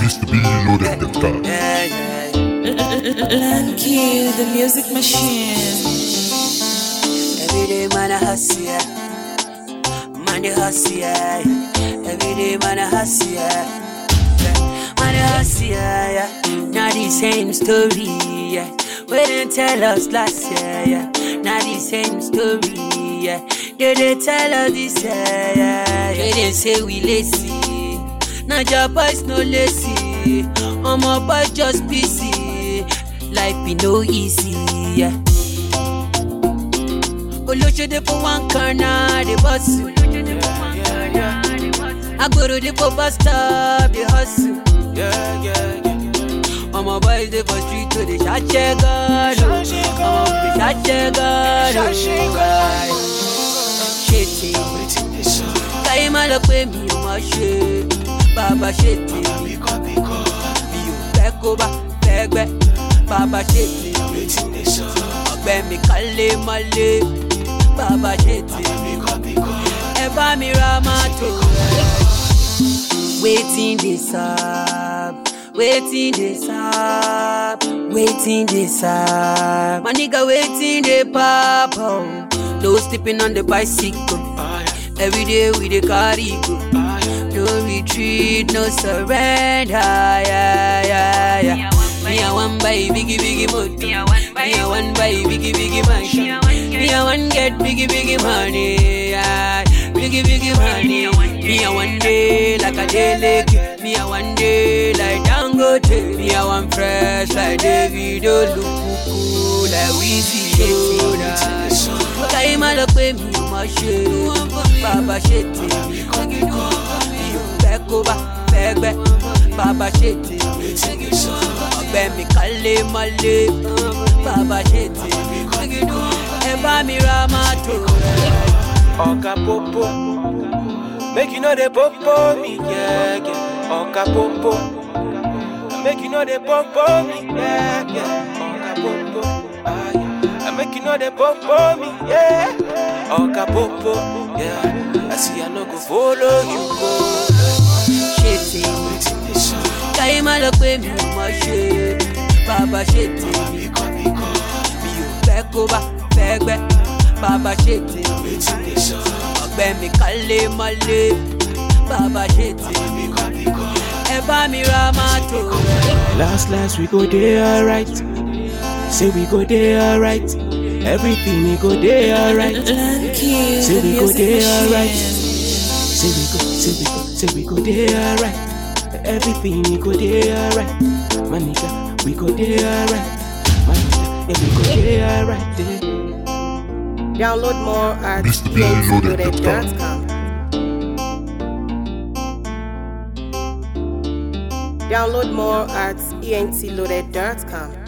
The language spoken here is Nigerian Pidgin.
Mr. B loaded the car. Yeah, yeah. Lanky, the music machine. Every day, man, I hustle, yeah. Man, I hustle, yeah. Every day, man, I hustle, yeah. Yeah. Man, I hustle, yeah, yeah. Not the same story, yeah. We didn't tell us last year, yeah. Not the same story, yeah. They didn't tell us this year, yeah. They didn't say we lazy. Now your boys no lazy. All my boys just busy. Life be no easy, yeah. olóṣèdè for one corner dey hustle. agboro dey for bus stop dey hustle. ọmọ boys dey for street to dey ṣàṣẹ gan-an o. ọmọ dey ṣàṣẹ gan-an o. ṣe tèmi káyé má lọ pé mi ò mọ̀ ṣe bàbá ṣe tèmi mi ò fẹ́ kó bá fẹ́ gbẹ́ bàbá ṣe tèmi ọgbẹ́ mi kálé mọ́lé bàbá ṣe tèmi ẹ bá mi ra mọ́tò rẹ̀. wetin dey sup wetin dey sup wetin dey sup my nigga wetin dey pop oh. no sleeping on the bicycle every day we dey carry go no retreat no surrender yeah, yeah, yeah. me i wan buy biggie biggie motor me i wan buy biggie biggie mansion me i wan get biggie biggie money yeah. biggie biggie money me i wan dey like adeleke me i wan dey like dangote me i wan fresh like davido lukuku like wizzy yoda káyé má lọ pé mi ò mọ̀ ṣe bàbá ṣe tèmi mi ò fẹ́ kó bá fẹ́ gbẹ́ bàbá ṣe tèmi ọgbẹ́ mi kálé mọ́lé bàbá ṣe tèmi ẹ bá mi ra mọ́tò rẹ̀. Oka popo, make you know the popo me, yeah, yeah. Oka popo, make you know the popo me, yeah, yeah. Oka popo, ah, yeah. I make you know the popo me, yeah. Oka popo, yeah. I see I no go follow you go. ṣe tèmi káyé má lọ pé mi ò mọ̀ ṣe bàbá ṣe tèmi mi ò fẹ́ kó bá fẹ́ gbẹ́ bàbá ṣe tèmi ọgbẹ́ mi kálé mọ́lé bàbá ṣe tèmi ẹ bá mi ra mọ́tò rẹ̀. Last, last, we go there alright. Say we go there alright. Everything we go there alright. Lanky, Say the we go music there alright. machine. Say we go, say we go, say we go there alright. Everything we go there alright. My nigga, we go there alright. My nigga, yeah, we go there alright. Yeah. Download more at Mr. B loaded the car. entloaded.com. Download more at entloaded.com.